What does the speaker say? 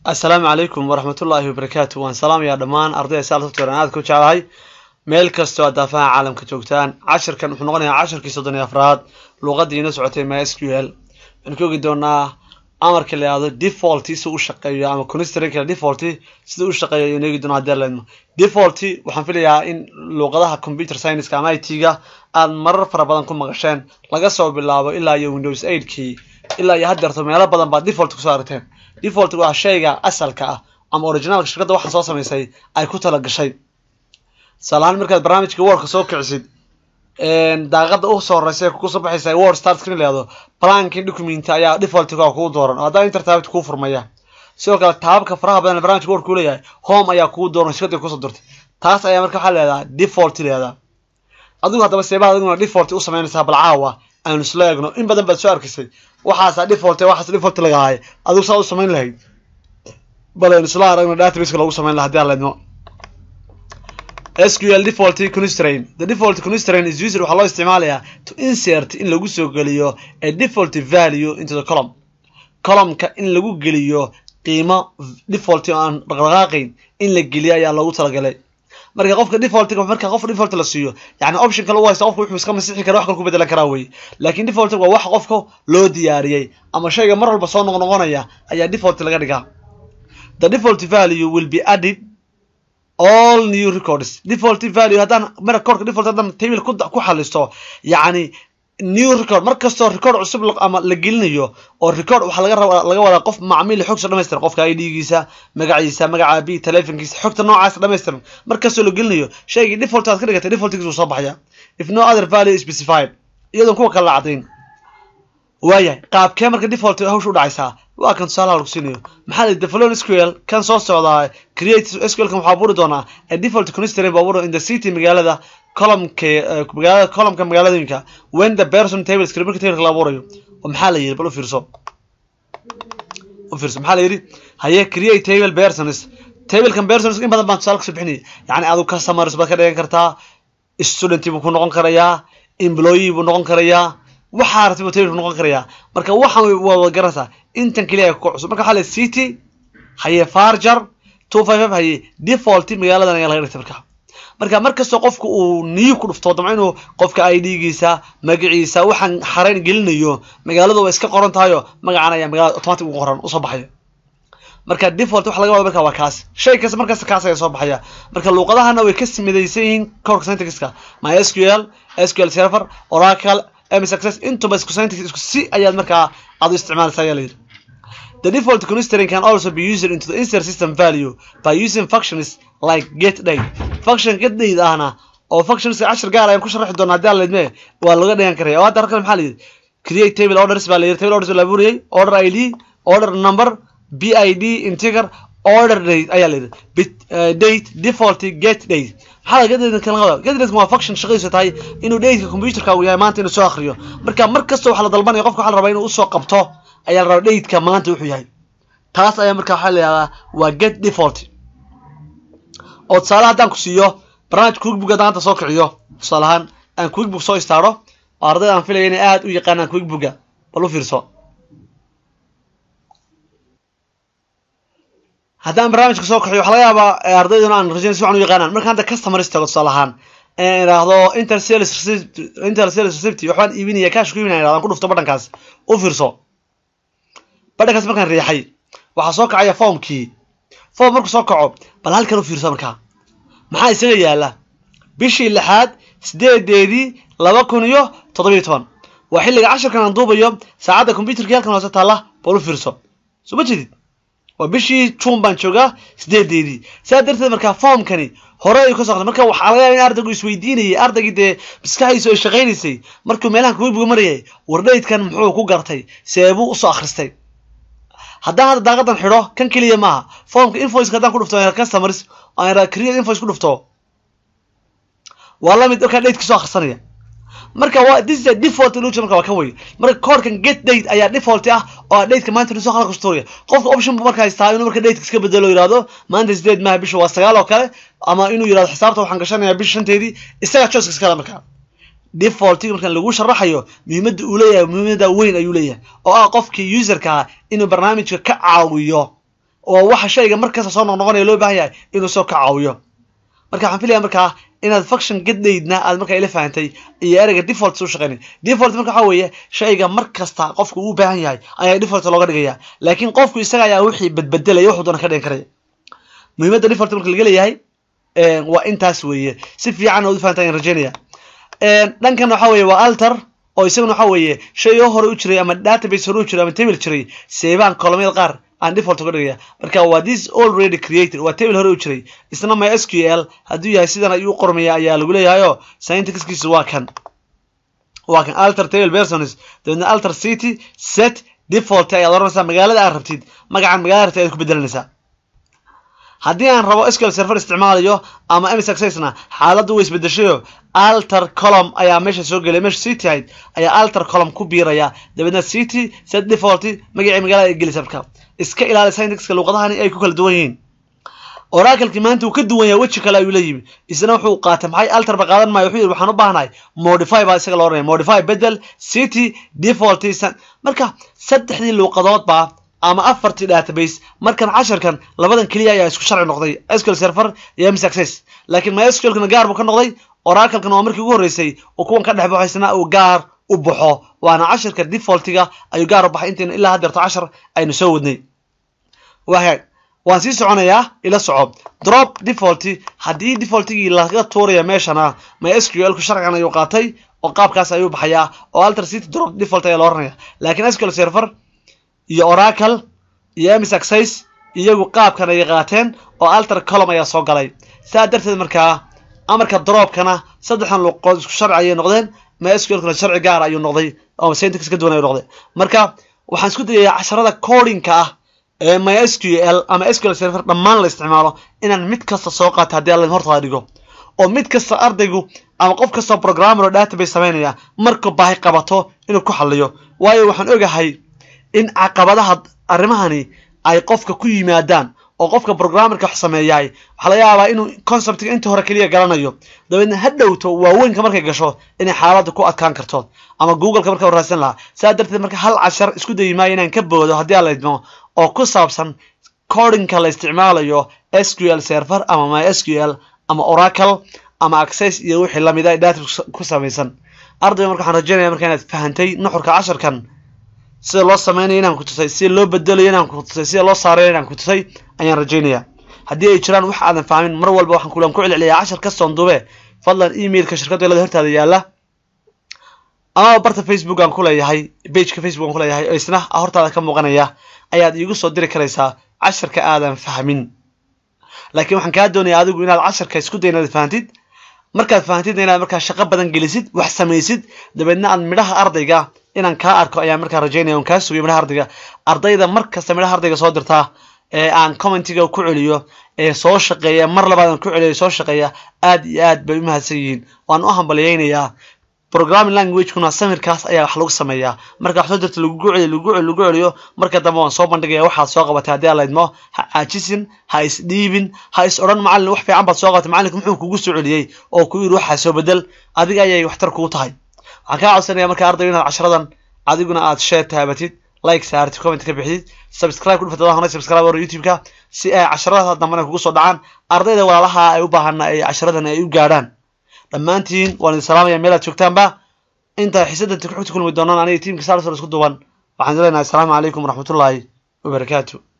assalaamu calaykum waraxmatullaahi wabarakaatu waan salaamayaa dhammaan ardayda saal software aan aad ku jeclahay meel kastoo aad daafaha caalamka joogtaan cashirkan wuxuu noqonayaa cashirkii soddon iyo afraad luuqaddii ina socotay my s q l waxaan ka ogi doonaa amarka la yihahdo default si u shaqeeyo ama constranka default sida u shaqeeyo ayaan eegi doonaa hadii leedmo default waxaan filayaa in luuqadaha computer science ama i t ga aad marar fara badan ku maqasheen laga soo bilaabo ilaa iyo windows eight kii ilaa iyo haddeerto meelo badan baad default kusoo aragteen default waa shayga asalka ah ama originalka shirkadda waxaa soo samaysay ay ku tala gashay tusaalahaan markaad barnaamijka wordka soo kicisid daaqada u soo horeysa kusoo baxaysa word start screen leedo blanking document ayaa defaultka kugu dooran oo haddaa intertabit kuu furmaya sidoo kale taababka faraha badan barnamijka word kuu leeyahay home ayaa kugu dooran shirkadda kusoo dirtay taas ayaa marka waxaa leedaha default leedaa adigu haddaba seebaha adiguna default u samaynaysaa bal caawa aanu isla eegno in badan baad soo arkisay waxaasa default waxaas default lagahaay adigu saa u samayn lahayd bal aynu isla aragno databaseka loogu samayn laha hadii aan leedno SQL default constraint the default constraint is used waxaa loo isticmaalayaa to insert in lagu soo geliyo a default value into the column columnka in lagu geliyo qiimo default oo aan dhaqdhaqaaqayn in la geliyo ayaa loogu talagalay marka qofka default marka qof default la siiyo yani option kale u haysta qofku wuxuu iska masixi kara wax kale ku bedelan karaa wey laakiin default waa wax qofka loo diyaariyey ama shayga mar walba soo noqnoqonaya ayaa default laga dhigaa the default value will be added all new records default value haddaan mara korka default haddaan table ku ku xalisto yacni new record mar kastoo record cusub ama la gelinayo oo record waxaa laga rabaa laga wadaa qof macmiil xog soo dhamaystiran qofka ID-giisa magaciisa magaca b telefonkiisa xogta noocaas dhamaystiran mar kastoo la gelinayo shaygii default aad ka dhigatay defaultkiisa wuu soo baxaya if no other value specified iyadoon kuwa kale la cadayn waayahay qaabkee marka default hawsha u dhacaysaa waa kan tusaalaha lagu siinayo maxaa la develop sql kan soo socdaa create sql kan waxaa abuuri doonaa a default constraint baa abuuri in the city magaalada columnka magaalada columnka magaaladooyinka when the person table script marka tableka la abuurayo oo maxaa la yidhi bal u fiirso u fiirso maxaa la yidhi haye create table persons tablekan persons in badan baan tusaale kasoo bixinaya yacni adigu customers baad ka dhigan kartaa student buu ku noqon karayaa employee buu noqon karayaa waxaa rabtay buu table noqon karayaa marka waxaan waa wada garanaysaa intan keliya ku cusub marka waxaa la city haye farger two five five haye default magaaladan ayaa laga dhigtay marka marka markastoo qofku uu niyu ku dhufto damca inuu qofka ID-giisa magaciisa waxaan xarayn gelinayo magaaladu way iska qoran tahayo magacan ayaa magaalada automatic ugu qoran usoo baxaya marka default waxa laga wada marka waa kaas shay kasta markasta kaas ayaa soo baxaya marka luuqadahana way ka midaysan yihiin korka syntaxka mysql sql server oracle ms access intuba isku syntax isku si ayaad markaa aad u isticmaalaysaa ayaa la yidhi The default constraint can also be used into the insert system value by using functions like getDate. Function getDate ahna oo functions cashar gaar ayaan ku sharaxi doonaa haddii aan leedme waa laga dhigan karaya oo hadda halkan maxaa la yidhi create table orders baa la yidhi table orders la abuuriyey order id order number bid integer order date ayaa la yidhi bit date default get date maxaa laga get kan laga get date waa function shaqadiisu tahay inuu dateka computerka uu yahay maanta inuu soo akhriyo marka mar kasta waxaa la dalbanaya qofka waxaa la rabaa inuu usoo qabto ayaa la rabaa dateka maanta wuxuu yahay taas ayaa marka waxaa la yihahdaa waa get default oo tusaale haddaan ku siiyo barnaamij quickbook haddaan hadda soo kiciyo tusaale ahaan aan quickbook soo istaaro oo ardayda aan filaya inay aada u yaqaanaan quickbooka bal u fiirso haddaan barnaamijka soo kaxiyo waxaa laga yaabaa ardayduna aan rajayn si wacan u yaqaanaan marka hadda customeris tago tusaale ahaan in idhaahdo inter sales receipt inter sales receipt waxbaan iibinaya cash ku iibinaya idhahdo aan ku dhufto badhankaas u fiirso badhankaas markaan riixay waxaa soo kacaya foomkii foom markuu soo kaco bal halkan u fiirso markaa maxaa isaga yaala bishii lixaad sideedeedii laba kun iyo toddobiyo toban waa xilliga cashirkan aan duubayo saacadda computerkii halkan hoose taalla bal u fiirso soo ma jedid waa bishii june baan joogaa sideedeedii saa darteed markaa foomkani hore ayuu ka soo qatay marka waxaa laga yaaba in ardaygu isweydiinayay ardaygii dee maskaxdiisu ay shaqaynaysay markuu meelahan kuwibuga marayay wardhaydkan muxuu ku gartay seebuu usoo akhristay haddaan hadda daaqadan xidho kan keliya maaha formka invoiceka haddaan ku dhufto customers aan create invoice ku dhufto waa lamid markaa dateki soo akhrisanaya marka waa this is a default illusion marka waa kan wey marka koorkan get date ayaa default ah oo dateka maanta soo khalka storaya qofka option buu marka haystaa inuu marka dateka iska bedelo yihahdo maanta sideed maaha bisha waa sagaal oo kale ama inuu yihahdo xisaabta waxaan gashanayaa bisha shanteedii isaga choice iskale markaa defaultiga markaan lagu sharaxayo muhiimadda uu leeyahay muhiimadda weyn ayuu leeyahay oo ah qofkii userka inuu barnaamijka ka caawiyo oo waxa shayga markasta soo noqnoqonaya loo baahan yahay inuu soo ka caawiyo marka waxaan filaya markaa inaad function gaddaydna aad markaa ila fahantay iyo ereyga default u shaqeynay default marka waxaa weeye shayga mar kasta qofku uu baahan yahay ayaa default looga dhigaya laakiin qofku isaga ayaa wixii badbedelaya wuxuu doona ka dhigan karaya muhiimadda default marka laga leeyahay waa intaas weeye si fiican ood u fahanta ayaan rajeynaya dhankan waxa weeye waa alter oo isaguna waxa weeye shay oo hore u jiray ama database hore u jiray ama table jiray seebaan kolomyada qaar aan default uga dhigaya marka waa this already created waa table hore u jiray isna my sql hadduu yahay sidan ayuu qormaya ayaa lagu leeyahayo syntaxkiisa waa kan waa kan alter table persons dabeedna alter city set default ayaad oranaysaa magaalada aad rabtid magacan magaalada rabtid ayaad ku bedelanaysaa haddii aan rabo sql server isticmaalayo ama ms accessna xaaladdu way isbedeshayo alter column ayaa meesha soo gelay meesha city ahayd ayaa alter column ku biiraya dabeedna city set default magacii magaalada ay gelisa marka iska ilaali syntaxka luuqadahani ay ku kala duwan yihiin oracleki maanta uu ka duwan yahay weji kale ayuu la yimi isna wuxuu qaatay maxay alter ba qaadan maayo wuxuu yidhi waxaan u baahanahay modify baa isaga loo oranaya modify bedel city default marka saddexdii luuqadoodba ama afartii database markan casharkan labadan keliya ayaa isku sharci noqday sql server iyo ms access laakiin mysqlkana gaar buu ka noqday oraclekana waa markii ugu horreysay oo kuwan ka dhex baxaysna uu gaar u baxo waana casharka defaultiga ayuu gaar u baxay intayna ilaa haddeerto cashar aynu soo wadnay waagaag waan sii soconayaa ila soco drop default haddii defaultigii laga tuuraya meeshana mysql ku sharcigan ayuu qaatay oo qaabkaas ayuu baxayaa oo alter city drop default ayaa loo oranaya laakiin sql server iyo oracle iyo ms access iyagu qaabkan ayay qaateen oo alter column ayaa soo galay saa darteed markaa amarka dropkana saddexdan luqood isku sharci ayay noqdeen mysqlkuna sharci gaar ayuu noqday oo syntax ka duwan ayuu noqday marka waxaan isku dayayaa casharada codingka ah ee mysql ama sql server dhammaan la isticmaalo inaan mid kasta soo qaato haddii alla hortaada dhigo oo mid kasta ardaygu ama qof kastoo programmer oo database samaynaya markuu baahi qabato inuu ku xaliyo waayo waxaan ogahay in caqabadaha arrimahani ay qofka ku yimaadaan oo qofka programmerka wax sameeyaay waxaa laga yaabaa inuu conceptiga inta hore keliya garanayo dabeedna ha dhowto waaweynka markay gasho inay xaaladda ku adkaan karto ama googleka marka raadsan lahaa saa darteed marka hal cashar isku dayi maayo inaan ka boodo haddii aan la idmo oo ku saabsan codingka la isticmaalayo sql server ama my sql ama oracle ama access iyo wixii lamid a database ku samaysan ardayga marka waxaan rajeynaya marka inaad fahantay nuxurka casharkan sida loo sameynaya inaan ku tusay sida loo bedelayo inaan ku tusay sida loo saarayo inaan ku tusay ayaan rajeynaya haddii ay jiraan wax aadan fahmin mar walba waxaan kulan ku celceliyaa cashar kastoon dube fadlan emailka shirkadda welada hortaada yaala ama barta facebook aan ku leeyahay bageka facebook aan ku leeyahay oo isna hortaada ka muuqanaya ayaad iigu soo diri karaysaa casharka aadan fahmin laakiin waxaan kaa doonayaa adigu inaad casharka isku day inaad fahantid markaad fahantidna inaad markaa shaqo badan gelisid wax samaysid dabeedna aad midhaha ardayga inaan kaa arko ayaan markaa rajaynaya on kaa sugiyo midhaha ardayga ardayda mar kasta midhaha ardayga soo dirtaa ee aan commentiga ku celiyo ee soo shaqeeya mar labaad aan ku celiyo soo shaqeeya aad iyo aad bay u mahadsan yihiin waan u hambalyaynayaa programming languagekuna samirkaas ayaa wax lagu sameeyaa marka wax soo dirta lagugu celiyo lagu celiyo lagu celiyo marka dambe waan soo bandhigaya waxaad soo qabatay haddii aan la idmo ha caajisin ha isdhiibin ha is odhan macallin wax fiican baad soo qabatay macallinka muxuu kugu soo celiyey oo ku yidhi waxaa soo bedel adiga ayay waxtar kugu tahay waxaan kaa codsanaya marka ardayga inaad casharadan adiguna aad share taabatid like saartid comment ka bixidid subscribe ku dhufatid hore subscribe hore youtube-ka si ay casharada dambena kugu soo dhacaan ardayda walaalaha ay u baahana ay casharadan ay u gaadhaan dhammaantiin waan idin salaamaya meel aad joogtaanba inta xiisadda xogta kulmi doonaan aniga tiimka sarsar isku duwan waxaan lenahay asalaamu calaykum waraxmatullaahi wabarakaatu